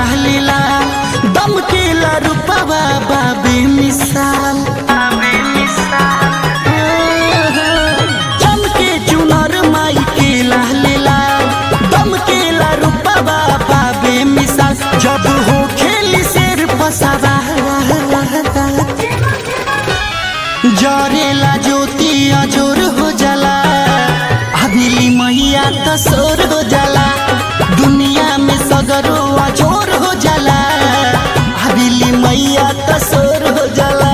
लीला दम के रूपवा बाबे मिसाल चमके चुनर माई के लीला दम के रूपवा बाबे मिसाल जब हो खेली शेर पसावा जरेला ज्योति अजोर हो जाला हवेली मैया तसोर हो जाला दुनिया में सगरो अजोर हो जाला हवेली मैया तसोर हो जाला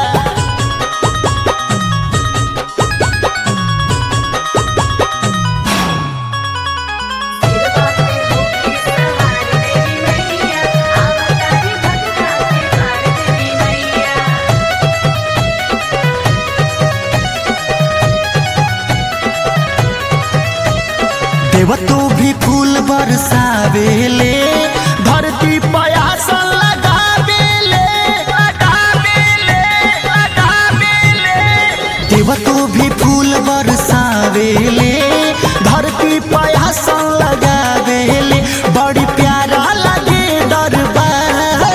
देवतो भी फूल बरसावेले धरती पयास लगावेले लगावेले लगावेले देवतो भी फूल बरसावेले धरती पयास लगावेले बड़ी प्यारा लगे दरबार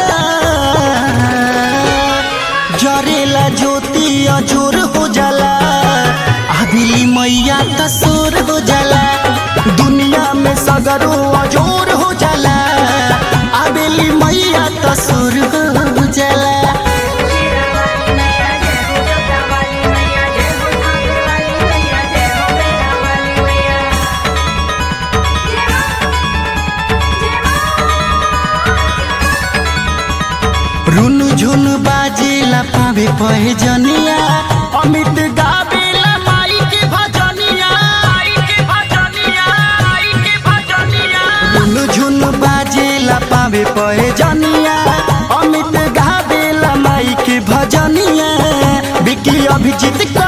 जरेला ज्योति अजोर हो जाला हवेली मैया तसोर हो जाला दुनिया में सगरो अजोर हो जाला हवेली मैया तसोर हो जाला रुनु झुनु बाजेला पावे पहे जनिया अमित गावेला माई के भजनिया माई के भजनिया माई के भजनिया रुनु झुनु बाजेला पावे पहे जनिया अमित गावेला माई के भजनिया बिकी अभिजीत